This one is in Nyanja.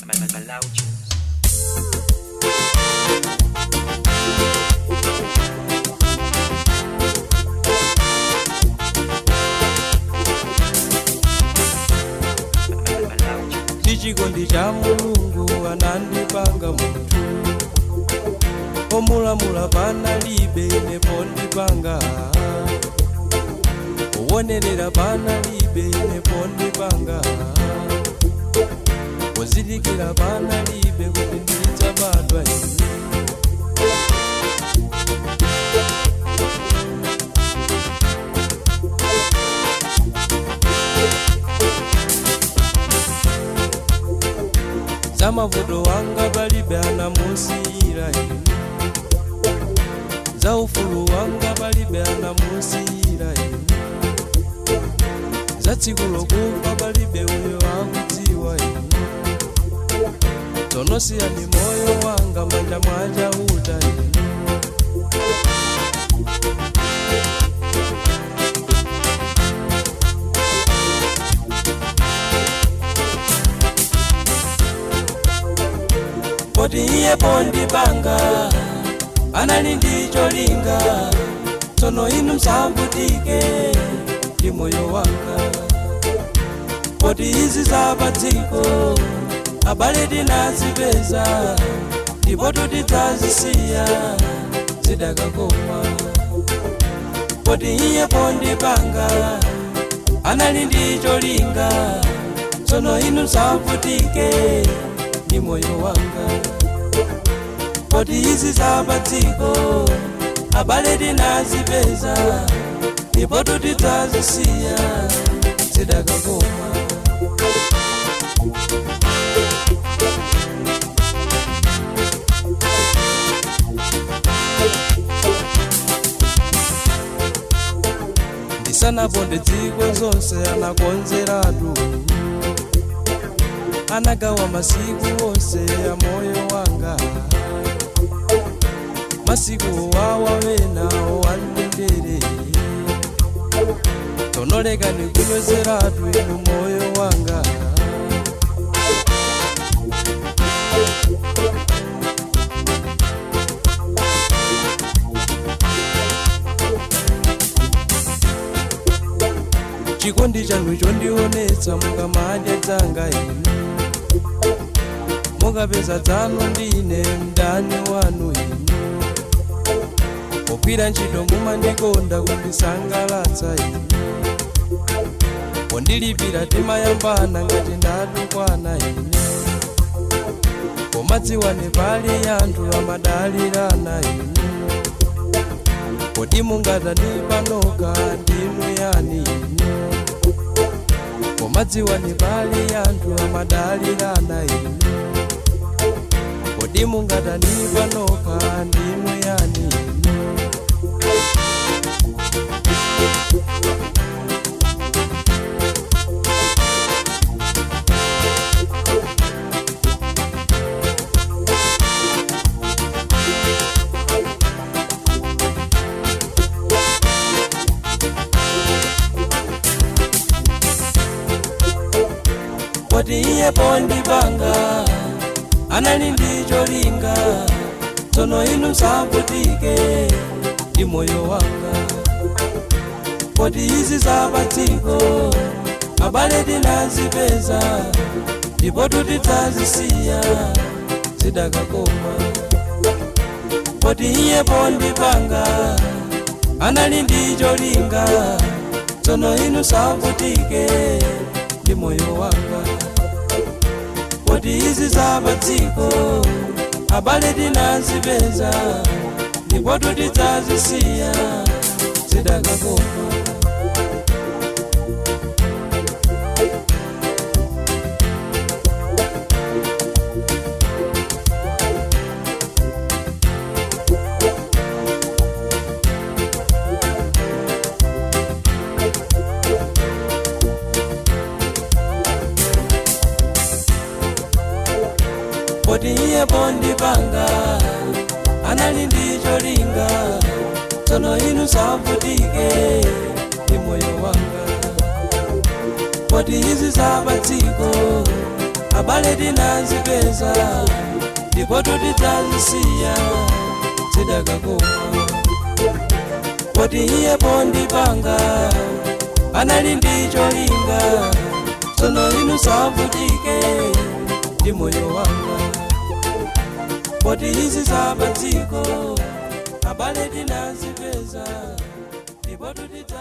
tichikondi cha mulungu anandipanga munthu omulamula panalibe nepo ndipanga owonerera panalibe nepo ndipanga ozindikira panalibe kuti ndidzabadwa ine za mavuto wanga palibe anamusiyira ine za ufulu wanga palibe anamusiyira ine za tsiku lokufa palibe uyo akudziwa ine tonosiyani moyo wanga manja mwachauta ine poti iye pondipanga anali ndi cholinga tsono inu msambutike ndi moyo wanga poti izi zapadziko abale tinazipeza ndipo tutidzazisiya zidakakoma poti iye pondipanga anali ndi cholinga tsono inu msambutike ndi moyo wanga poti izi zapadziko abale tinazipeza ndipo tutidzazisiya zidakakoma ndisanaponde dziko zonse anakonzeratu anagawa masiku onse ya moyo wanga masiku wawa wena wandendere tonoleka ndikunyozeratu inu moyo wanga chikondi chanu chondionetsa mukamadya dzanga inu mukapeza dzanu ndine mdani wanu inu pogwira ntchito mumandikonda kundisangalatsa inu pondilipira timayambana ngati ndatukwana ine pomadziwane pali anthu amadalirana inu kodi mungatandipanoka ndinu yani inu pomadziwane pali anthu amadalirana inu kodi mungatandipanoka ndinu yani inu poti iye pondipanga anali ndi cholinga tsono inu msambutike ndi moyo wanga poti izi zapadziko abale tinazipeza ndipo tutidzazisiya zidakakoma poti iye pondipanga anali ndi cholinga tsono inu msambutike ndi moyo wanga poti izi zapadziko abale tinazipeza ndipo tutidzazisiya zidakakoma poti iye pondipanga anali ndi cholinga tsono inu msambutike ndi moyo wanga poti izi zapadziko abale tinazipeza ndipo tutidzazisiya zidakakoma poti iye pondipanga anali ndi cholinga tsono inu savutike ndi moyo wanga poti izi zapadziko abale tinazipeza ndipo tutidza